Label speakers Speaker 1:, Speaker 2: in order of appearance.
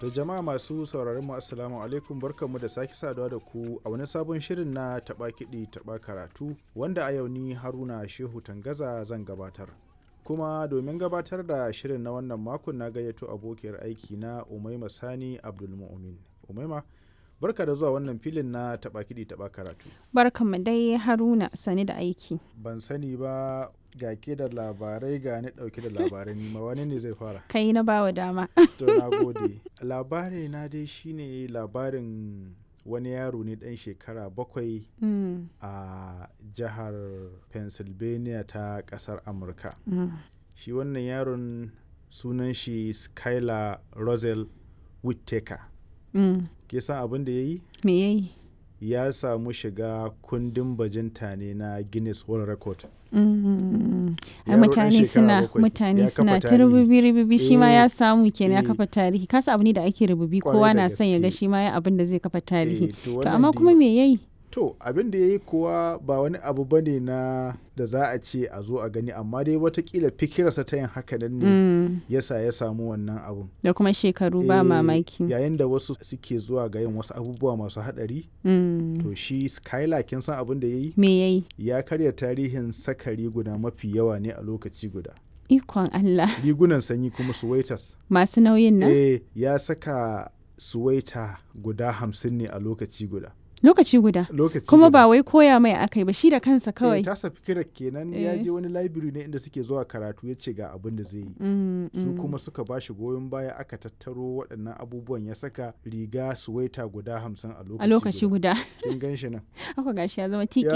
Speaker 1: Da jama'a masu sauraron mu assalamu alaikum barkanmu da sake saduwa da ku a wani sabon shirin na taɓa kiɗi taɓa karatu wanda a yau ni Haruna Shehu Tangaza zan gabatar. Kuma domin gabatar da shirin na wannan makon na gayyato abokiyar aiki na Umaima Sani Abdulmu'min. Umaima barka da zuwa wannan filin na taɓa kiɗi taɓa karatu.
Speaker 2: Barkanmu dai Haruna sani da aiki.
Speaker 1: Ban sani ba ga ke da labarai ga ni ɗauke da labarai nima wani ne zai fara.
Speaker 2: Kai na bawa dama.
Speaker 1: To na gode. Labari na dai shine labarin wani yaro ne ɗan shekara bakwai
Speaker 2: Mm,
Speaker 1: a jihar Pennsylvania ta ƙasar Amurka.
Speaker 2: mm,
Speaker 1: Shi wannan yaron sunan shi Skylar Rosel Whittaker.
Speaker 2: mm.
Speaker 1: Ke san abin da ya yi?
Speaker 2: Me yayi?
Speaker 1: Ya samu shiga kundin bajinta ne na Guinness World Record.
Speaker 2: Mm, Ai
Speaker 1: Yaro ɗan
Speaker 2: mutane
Speaker 1: shekara
Speaker 2: suna
Speaker 1: bakwai,
Speaker 2: mutane
Speaker 1: ya
Speaker 2: suna
Speaker 1: kafa
Speaker 2: ta
Speaker 1: tarihi.
Speaker 2: rububi rububi shi ma
Speaker 1: Eh,
Speaker 2: ya samu kenan ya
Speaker 1: eh.
Speaker 2: kafa tarihi kasa abu ne da ake rububi
Speaker 1: Kwarai
Speaker 2: kowa
Speaker 1: da
Speaker 2: na son ya ga
Speaker 1: gaske.
Speaker 2: shi ma ya abin da zai kafa tarihi.
Speaker 1: Eh, to
Speaker 2: To
Speaker 1: wannan
Speaker 2: amma
Speaker 1: dai-
Speaker 2: kuma me yayi?
Speaker 1: To abin da ya yi kuwa ba wani abu ba ne na da za a ce a zo a gani amma dai watakila fikirarsa ta yin haka nan ne
Speaker 2: Mm,
Speaker 1: yasa ya samu wannan abun.
Speaker 2: Da kuma shekaru ba
Speaker 1: Eh,
Speaker 2: mamaki.
Speaker 1: Yayin da wasu suke zuwa ga yin wasu abubuwa masu haɗari
Speaker 2: Mm,
Speaker 1: to shi Skylar kin san abin da ya yi?
Speaker 2: Me yayi?
Speaker 1: Ya karya tarihin saka riguna mafi yawa ne a lokaci guda.
Speaker 2: Ikon Allah.
Speaker 1: Rigunan sanyi kuma suwaitas.
Speaker 2: Masu nauyin nan?
Speaker 1: Eh ya saka suwaita guda hamsin ne a lokaci guda.
Speaker 2: Lokaci guda.
Speaker 1: Lokaci
Speaker 2: Kuma
Speaker 1: guda.
Speaker 2: ba wai koya mai akai ba shi da kansa
Speaker 1: Eh,
Speaker 2: kawai.
Speaker 1: tasa fikirar kenan ya
Speaker 2: Eh.
Speaker 1: je wani library ne inda suke zuwa karatu ya ce ga abin da zai yi.
Speaker 2: Mm,
Speaker 1: Su
Speaker 2: mm.
Speaker 1: kuma suka ba shi goyon baya aka tattaro waɗannan abubuwan ya saka riga suwaita guda hamsin a lokaci
Speaker 2: a lokaci guda
Speaker 1: Kin gan shi nan.
Speaker 2: haka gashi ya zama tiki